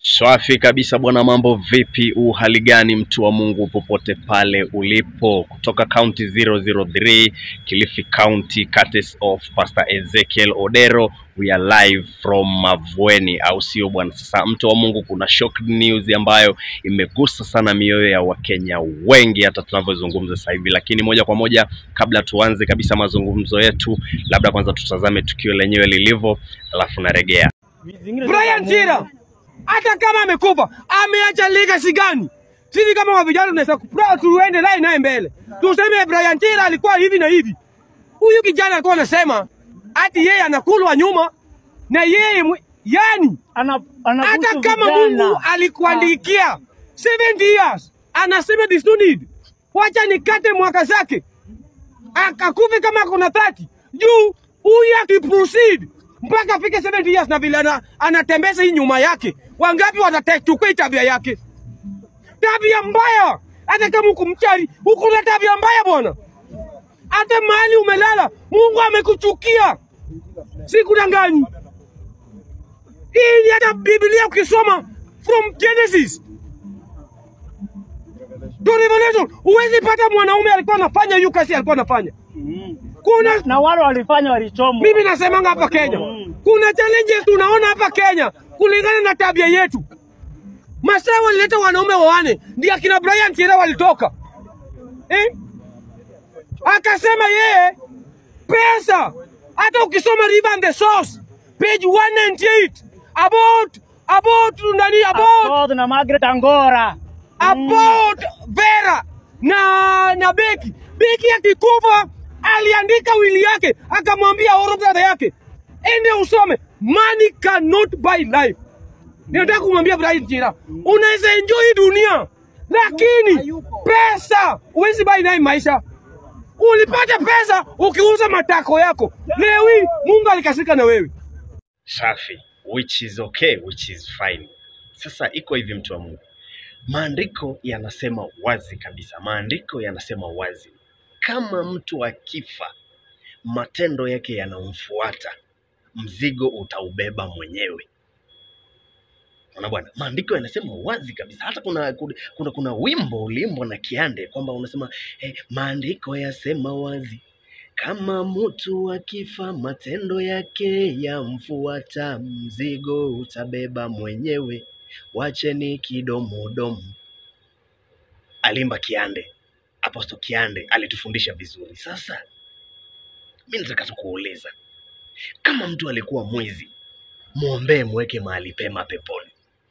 Swafi kabisa bwana, mambo vipi? Uhali gani mtu wa Mungu popote pale ulipo, kutoka county 003 Kilifi County, courtesy of Pastor Ezekiel Odero. We are live from Mavueni, au sio bwana? Sasa mtu wa Mungu, kuna shock news ambayo imegusa sana mioyo ya Wakenya wengi hata tunavyozungumza sasa hivi, lakini moja kwa moja, kabla tuanze kabisa mazungumzo yetu, labda kwanza tutazame tukio lenyewe lilivyo, alafu naregea. Brian Chira hata kama amekufa ameacha legacy gani? Sisi kama wa vijana tunaweza kupra tuende naye naye mbele, tuseme Brian Chira alikuwa hivi na hivi. Huyu kijana alikuwa anasema ati yeye anakulwa nyuma na yeye mwe- yani, Ana- hata anabusu kama vijana. Mungu alikuandikia 70 years, anasema this no need, wacha nikate mwaka zake akakufe kama kuna 30 juu huyu akiproceed mpaka afike 70 years na vile ana, anatembeza hii nyuma yake, wangapi watachukua hii tabia yake? Tabia mbaya. Hata kama uko mchari, uko na tabia mbaya bwana. Hata mahali umelala, Mungu amekuchukia, sikudanganyi. Hii ni hata Biblia ukisoma from Genesis to Revelation, huwezi pata mwanaume alikuwa anafanya hiyo kazi alikuwa anafanya. Mm. Kuna na wale walifanya walichomwa. mimi nasemanga hapa Kenya, kuna challenges tunaona hapa Kenya kulingana na tabia yetu. Masaa walileta wanaume wawane, ndio akina Brian Chira walitoka eh? Akasema yeye pesa, hata ukisoma River and the Source page 198 about about nani about Akoth na Margaret Angora. about Vera na na Beki. Beki akikufa aliandika wili yake akamwambia oro brother yake, ende usome, money cannot buy life. Ninataka kumwambia Brian Chira, unaweza enjoy dunia lakini pesa huwezi buy naye maisha. Ulipata pesa ukiuza matako yako. Leo hii Mungu alikasirika na wewe. Safi, which is okay, which is fine. Sasa iko hivi, mtu wa Mungu, maandiko yanasema wazi kabisa, maandiko yanasema wazi, kama mtu akifa, matendo yake yanamfuata, mzigo utaubeba mwenyewe. Unaona bwana, maandiko yanasema wazi kabisa. Hata kuna kuna, kuna, kuna wimbo uliimbwa na Kiande kwamba unasema eh, maandiko yasema wazi kama mtu akifa matendo yake yamfuata, mzigo utabeba mwenyewe, wacheni kidomodomo. Alimba Kiande, Apostle Kiande alitufundisha vizuri. Sasa mi nataka tu kuuliza, kama mtu alikuwa mwizi, mwombee, mweke mahali pema peponi.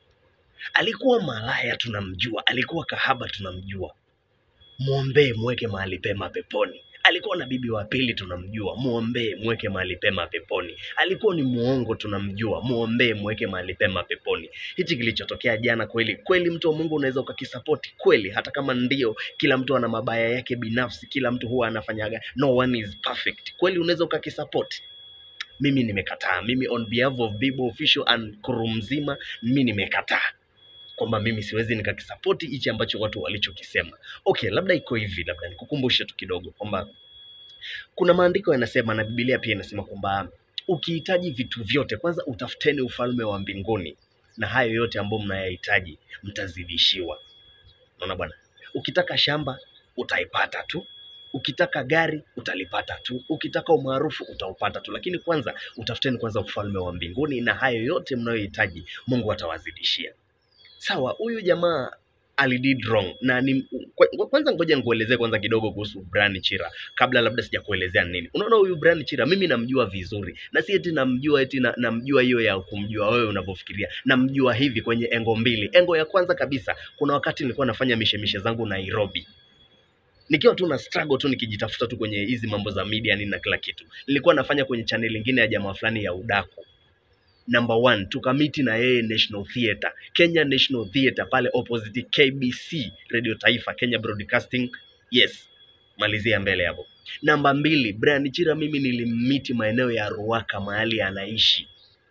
Alikuwa malaya, tunamjua. Alikuwa kahaba, tunamjua mwombee mweke mahali pema peponi. Alikuwa na bibi wa pili tunamjua, mwombee mweke mahali pema peponi. Alikuwa ni muongo tunamjua, mwombee mweke mahali pema peponi. Hichi kilichotokea jana, kweli kweli, mtu wa Mungu unaweza ukakisapoti kweli, hata kama ndio kila mtu ana mabaya yake binafsi, kila mtu huwa anafanyaga, no one is perfect. Kweli unaweza ukakisapoti mimi nimekataa. Mimi on behalf of Bible Official and crew mzima, mimi nimekataa kwamba mimi siwezi nikakisapoti hichi ambacho watu walichokisema. Okay, labda iko hivi, labda nikukumbushe tu kidogo kwamba kuna maandiko yanasema na Biblia pia inasema kwamba ukihitaji vitu vyote, kwanza utafuteni ufalme wa mbinguni na hayo yote ambayo mnayahitaji mtazidishiwa. Unaona bwana, ukitaka shamba utaipata tu, ukitaka gari utalipata tu, ukitaka umaarufu utaupata tu, lakini kwanza utafuteni kwanza ufalme wa mbinguni na hayo yote mnayohitaji Mungu atawazidishia. Sawa, huyu jamaa alidid wrong na ni kwa- kwanza, ngoja nikuelezee kwanza kidogo kuhusu Brian Chira kabla labda sijakuelezea nini. Unaona, huyu Brian Chira mimi namjua vizuri, na si eti namjua eti na, namjua hiyo ya kumjua wewe unavyofikiria. Namjua hivi kwenye engo mbili. Engo ya kwanza kabisa, kuna wakati nilikuwa nafanya mishemishe zangu Nairobi nikiwa tu na struggle tu nikijitafuta tu kwenye hizi mambo za media nini na kila kitu. Nilikuwa nafanya kwenye channel ingine ya jamaa fulani ya udaku number one tukamiti na yeye National Theatre, Kenya National Theatre pale opposite KBC Radio Taifa, Kenya Broadcasting. Yes, malizia mbele hapo. Namba mbili, Brian Chira mimi nilimmiti maeneo ya Ruaka mahali anaishi.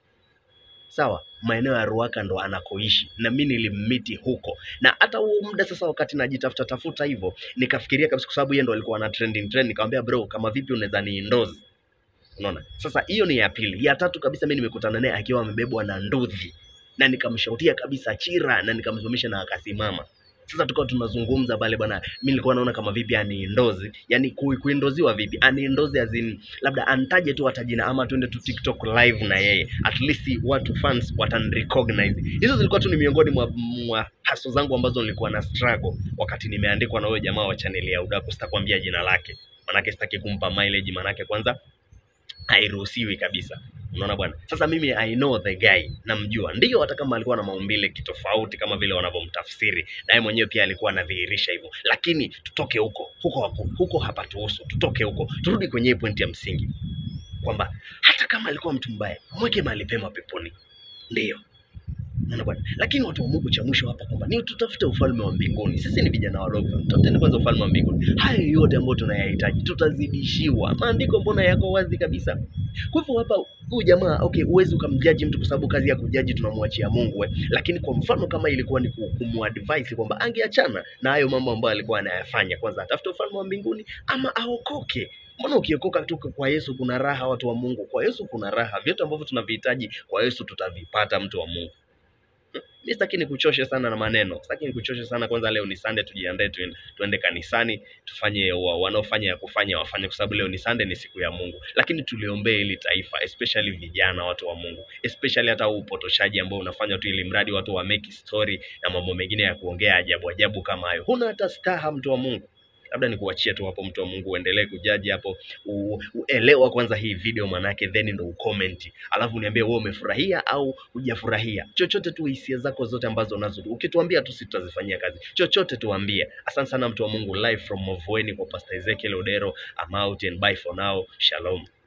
Sawa, maeneo ya Ruaka ndo anakoishi na mi nilimmiti huko, na hata huo muda sasa, wakati najitafuta tafuta hivyo, nikafikiria kabisa, kwa sababu yeye ndo alikuwa ana trending trend, nikamwambia bro, kama vipi unaweza ni endorse Unaona? Sasa hiyo ni ya pili. Ya tatu kabisa mimi nimekutana naye akiwa amebebwa na nduthi na nikamshautia kabisa chira na nikamsimamisha na akasimama sasa tukawa tunazungumza pale bwana mi nilikuwa naona kama vipi aniindozi yani kui- kuindoziwa vipi aniindozi azin labda antaje tu hata jina ama tuende tu tiktok live na yeye at least watu fans watanrecognize hizo zilikuwa tu ni miongoni mwa, mwa haso zangu ambazo nilikuwa na struggle wakati nimeandikwa na huyo jamaa wa chaneli ya udaku sitakwambia jina lake manake sitaki kumpa mileage manake kwanza hairuhusiwi kabisa unaona bwana sasa mimi i know the guy namjua ndio hata kama alikuwa na maumbile kitofauti kama vile wanavyomtafsiri na yeye mwenyewe pia alikuwa anadhihirisha hivyo lakini tutoke huko huko hapo huko hapa tuhusu tutoke huko turudi kwenye hii pointi ya msingi kwamba hata kama alikuwa mtu mbaya mweke mahali pema peponi ndio Unaona bwana lakini watu wa mungu cha mwisho hapa kwamba ni tutafute ufalme wa mbinguni sisi ni vijana wadogo tutafuteni kwanza ufalme wa mbinguni hayo yote ambayo tunayahitaji tutazidishiwa maandiko mbona yako wazi kabisa kwa hivyo hapa huyu jamaa okay huwezi ukamjaji mtu kwa sababu kazi ya kujaji tunamwachia mungu eh. lakini kwa mfano kama ilikuwa ni ku- kumuadvise kwamba angeachana na hayo mambo ambayo alikuwa anayafanya kwanza atafute ufalme wa mbinguni ama aokoke mbona ukiokoka tu kwa yesu kuna raha watu wa mungu kwa yesu kuna raha vyote ambavyo tunavihitaji kwa yesu tutavipata mtu wa mungu mi sitaki nikuchoshe sana na maneno sitaki nikuchoshe sana kwanza leo ni sunday tujiandae tuende, tuende kanisani tufanye wa- wanaofanya ya kufanya wafanye kwa sababu leo ni sunday ni siku ya mungu lakini tuliombee hili taifa especially vijana watu wa mungu especially hata huu upotoshaji ambao unafanywa tu ili mradi watu wa make story na mambo mengine ya kuongea ajabu ajabu kama hayo huna hata staha mtu wa mungu labda nikuachie tu hapo mtu wa mungu uendelee kujaji hapo u- uelewa kwanza hii video manake then ndo ucomment alafu niambie wewe umefurahia au hujafurahia chochote tu hisia zako zote ambazo unazo ukituambia tu sisi tutazifanyia kazi chochote tuambie asante sana mtu wa mungu live from Mavueni kwa pastor Ezekiel Odero I'm out and bye for now shalom